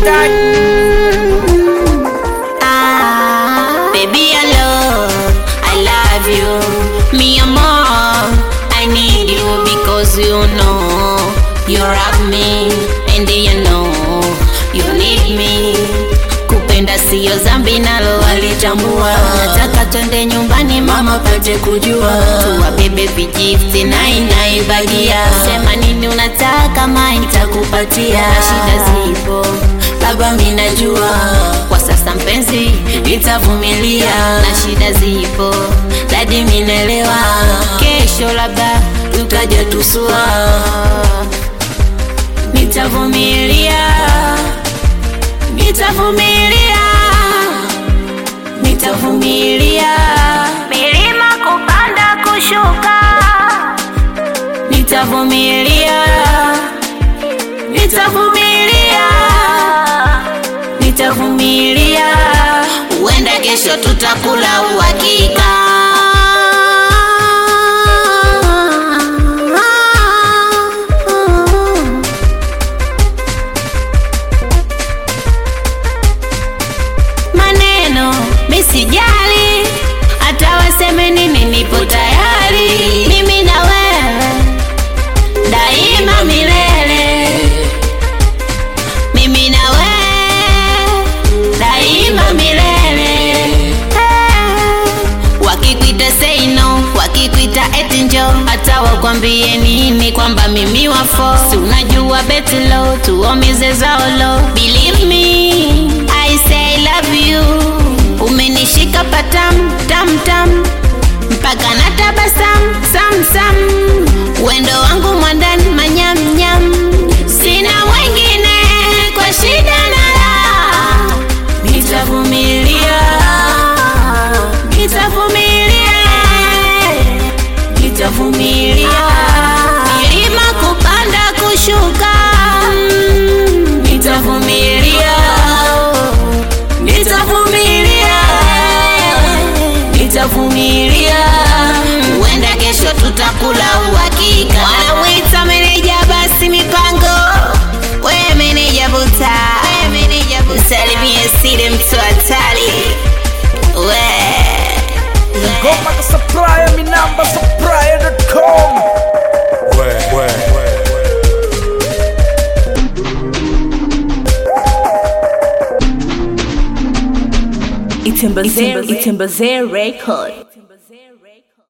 Ah, baby, I love, I love you. Me and more, I need you because you know you love me and you know you need me. Kupenda siyo zambi nalo walitambua. Nataka twende nyumbani mama pate kujua, tuwabebe vijifti na inaibagia. Sema nini unataka ma nitakupatia. Shida zipo baba, mi najua kwa sasa mpenzi, nitavumilia na shida zipo, dadi minelewa, kesho labda tutaja tusua, nitavumilia, nitavumilia, nitavumilia, milima kupanda kushuka, nitavumilia, nitavumilia nitavumilia, huenda kesho tutakula uhakika. Maneno misijali, hata waseme nini, nipo tayari, mimi na wewe daima milele mimi na wewe daima milele. Eh, Wakikuita say no, wakikuita eti njo, hata wakwambie nini kwamba mimi wafo, si unajua beti low, tuomize zao low. Believe me, I say love you, umenishika patam tam tam mpaka na tabasam sam sam, wendo wangu mwandani manyam nyam, sina wengine kwa shida na raha, nitavumilia, nitavumilia, nitavumilia, milima kupanda kushuka, mm, nitavumilia, nitavumilia, nitavumilia, huenda kesho tutakula uhakika. Wanawita meneja basi mipango, we meneja buta, we meneja buta, usalimie sile mtu hatari, we Ngoma ka supplier, mi namba supplier.com. Itembazee Itembazee Record.